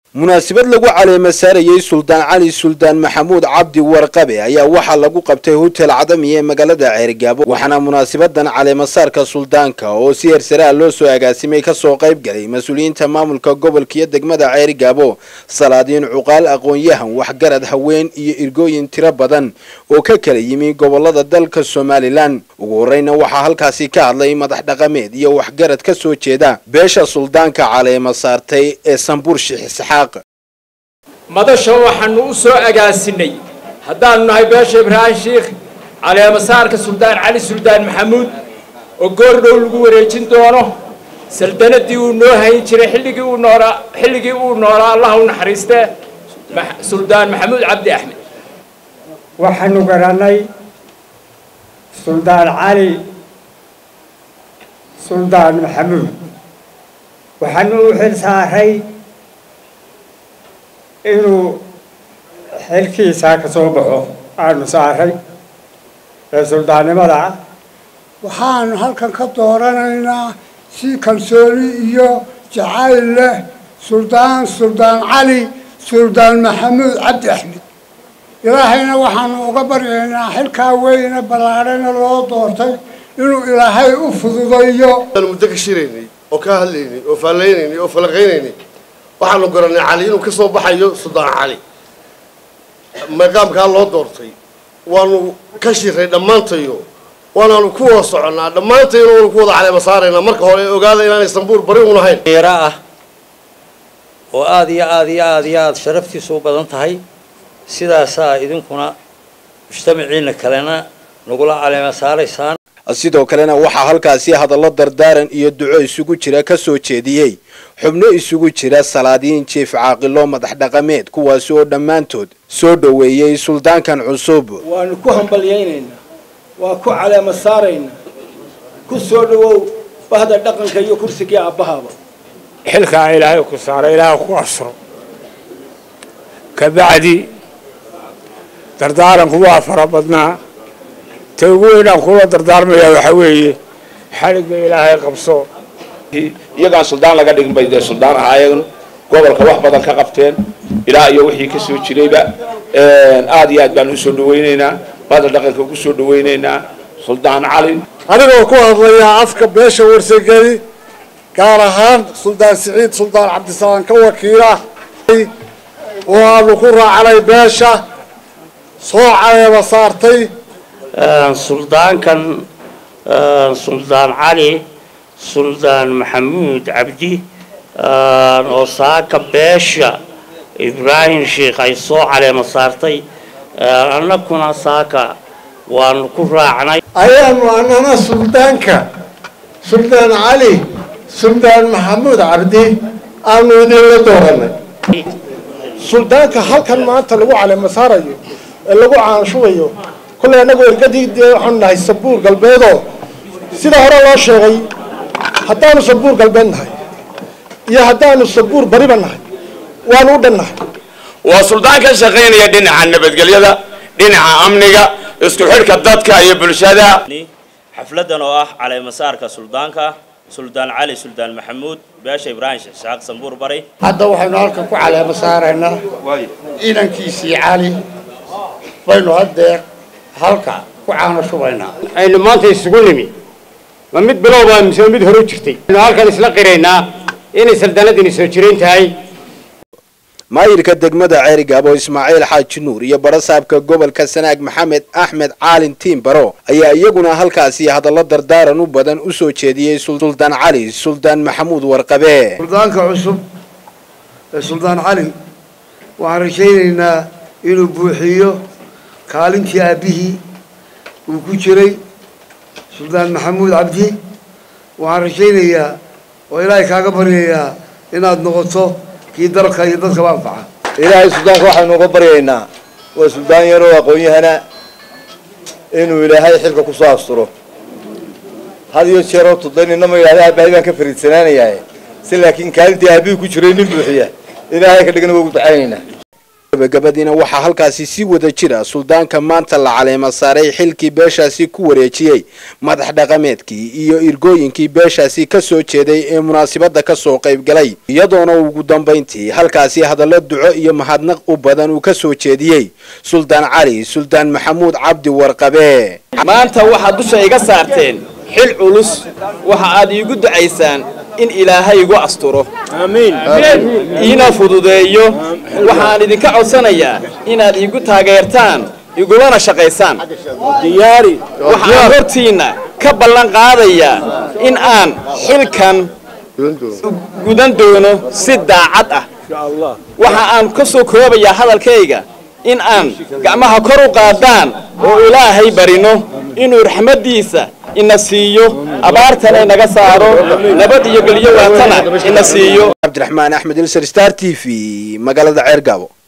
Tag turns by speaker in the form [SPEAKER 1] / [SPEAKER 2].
[SPEAKER 1] munaasabad lagu caleema saarayey suldaan cali suldaan maxamuud cabdi warqabe ayaa waxaa lagu qabtay hotel cadami ee magaalada ceerigaabo waxaana munaasabadan caleemasaarka suldaanka oo si hersaraa loo soo agaasimay kasoo qayb galay mas-uuliyiinta maamulka gobolka iyo degmada ceerigaabo salaadiin cuqaal aqoon-yahan waxgarad haween iyo irgooyin tiro badan oo ka kala yimi gobolada dalka somalilan ugu horeyna waxaa halkaasi ka hadlay madax dhaqameed iyo waxgarad ka soo jeeda beesha suldaanka caleema saartay ee sambuur sheekh isxaaq
[SPEAKER 2] madasha waxaanu u soo agaasinay haddaanu nahay beesha ibraahim shiikh caleemasaarka suldaan cali suldaan maxamuud oo goor dhow lagu wareejin doono saldanadii uu noo hayn jiray xilligii uu noolaa xilligii uu noolaa allah u naxariistee suldaan maxamuud cabdi axmed
[SPEAKER 3] waxaanu garannay suldaan cali suldaan maxamuud waxaanu u xil saaray inuu xilkiisaa ka soo baxo aanu saaray ee suldaannimada ah
[SPEAKER 4] waxaanu halkan ka dooranaynaa si kalsooni iyo jacayl leh suldaan suldaan cali suldaan maxamuud cabdi axmed ilaahayna waxaanu uga baryaynaa xilkaa weyne ballaadhana loo doortay inuu ilaahay u fududayo
[SPEAKER 5] muddo ka shiraynay oo ka hadlaynay oo faalaynaynay oo falaqaynaynay waxaanu garanay cali inuu ka soo baxayo suldaan cali maqaamkaa loo doortay waanu ka shiray dhammaantayo waanaanu ku wada soconnaa dhammaantayna waanu ku wada caleema saaraynaa marka hore ogaada inaanay sambuur bari un ahayn
[SPEAKER 6] dhalinyaro ah oo aada iyo aada iyo aada iyo aada sharaftiisu u badan tahay sidaasaa idinkuna mujtamaciina kalena nagula caleema saaraysaan
[SPEAKER 1] sidoo kalena waxaa halkaasi hadallo dardaaran iyo duco isugu jira ka soo jeediyey xubno isugu jira salaadiin jiif caaqilo madax dhaqameed kuwaasi oo dhammaantood soo dhoweeyey suldaankan cusub
[SPEAKER 7] waanu ku hambalyaynaynaa waa ku caleema saaraynaa ku soo dhowow bahda dhaqanka iyo kursigii aabbahaaba
[SPEAKER 3] xilkaa ilaahay ku saaray ilaahay ku asro kabacdi dardaaranku waa fara badnaa ta ugu weynaan kula dardaarmayaa waxaa weeye xaligga ilaahay qabso
[SPEAKER 8] iyagaan suldaan laga dhigin bay dee suldaan ahaayeen gobolka wax badan ka qabteen ilaa iyo wixii ka soo jirayba aada iyo aad baan usoo dhawaynaynaa baada dhaqanka ugu soo dhawaynaynaa suldaan cali
[SPEAKER 5] anigoo ku hadlayaa afka beesha warsageli gaar ahaan suldaan siciid suldaan cabdisalaam ka wakiila oo aanu ku raacnay beesha soo caleema saartay
[SPEAKER 9] suldaankan suldaan cali suldaan maxamuud cabdi oo saaka beesha ibraahim sheikh ay soo caleema saartay annaguna saaka waanu ku raacnay
[SPEAKER 5] ayaanu annana suldaanka suldaan cali suldaan maxamuud cabdi aanu idinla dooranay
[SPEAKER 10] suldaanka halkan maanta lagu caleema saarayo ee lagu caanshubayo kolley annagu ergadii dee waxaanu nahay sabuur galbeedoo sida hore loo sheegay haddaanu sabuur galbeed nahay iyo haddaanu sabuur bariba nahay waanu u dhannahay
[SPEAKER 8] waa suldaan ka shaqaynaya dhinaca nabadgelyada dhinaca amniga isku xidhka dadka iyo bulshada
[SPEAKER 11] xafladan oo ah caleemasaarka suldaanka suldaan cali suldaan maxamuud beesha ibraahim sheekh isxaaq sambuur bari
[SPEAKER 3] hadda waxaynu halkan ku caleema saaraynaa inankiisii cali baynu haddeer halka ku caano shubaynaa aynu maanta isugu nimi ma mid bilowba mise mid hore jirtay aynu halkan isla qiraynaa inay saldanadini soo jirayn tahay
[SPEAKER 1] maayirka degmada ceerigaabo ismaaciil xaaji nuur iyo barasaabka gobolka sanaag maxamed axmed caalin tiim baro ayaa iyaguna halkaasi hadallo dardaaran u badan u soo jeediyey suldaan cali suldaan maxamuud warqabe
[SPEAKER 5] suldaanka cusub ee suldaan cali waxaan rajaynaynaa inuu buuxiyo kaalintii aabbihii uu ku jiray suldaan maxamuud cabdi waxaan rajaynayaa oo ilaahay kaaga baryayaa inaad noqoto kii dalka iyo dadkaba anfaca
[SPEAKER 12] ilaahay suldaanka waxaynu uga baryaynaa waa suldaan yaroo aqoon-yahana inuu ilaahay xilka kusoo asturo had iyo jeeroo tudaynina ma yidhahda aabahay baan ka fariidsanaanayaa si laakiin kaalintii aabihii ku jiray nin buuxiya ilaahay ka dhigana waa ugu ducaynaynaa
[SPEAKER 1] gabagabadiina waxaa halkaasi si wada jira suldaanka maanta la caleema saaray xilkii beeshaasi ku wareejiyey madax dhaqameedkii iyo irgooyinkii beeshaasi ka soo jeeday ee munaasabadda ka soo qayb galay iyadoona ugu dambayntii halkaasi hadallo duco iyo mahadnaq u badan uu ka soo jeediyey suldaan cali suldaan maxamuud cabdi warqabe
[SPEAKER 13] maanta waxaad dusha iga saarteen xil culus waxa aad iigu ducaysaan in ilaahay igu asturo iina fududeeyo waxaan idinka codsanayaa inaad iigu taageertaan igulana shaqaysaan waxaan hortiinna ka ballan qaadayaa in aan xilkan gudan doono si daacad ah waxa aan ka soo koobayaa hadalkayga in aan gacmaha kor u qaadaan oo ilaahay barino inuu raxmaddiisa ina siiyo abaartana inaga saaro nabad iyo geliyo waatana ina siiyo
[SPEAKER 1] cabdiraxmaan axmed ilser star t v magaalada ceergaabo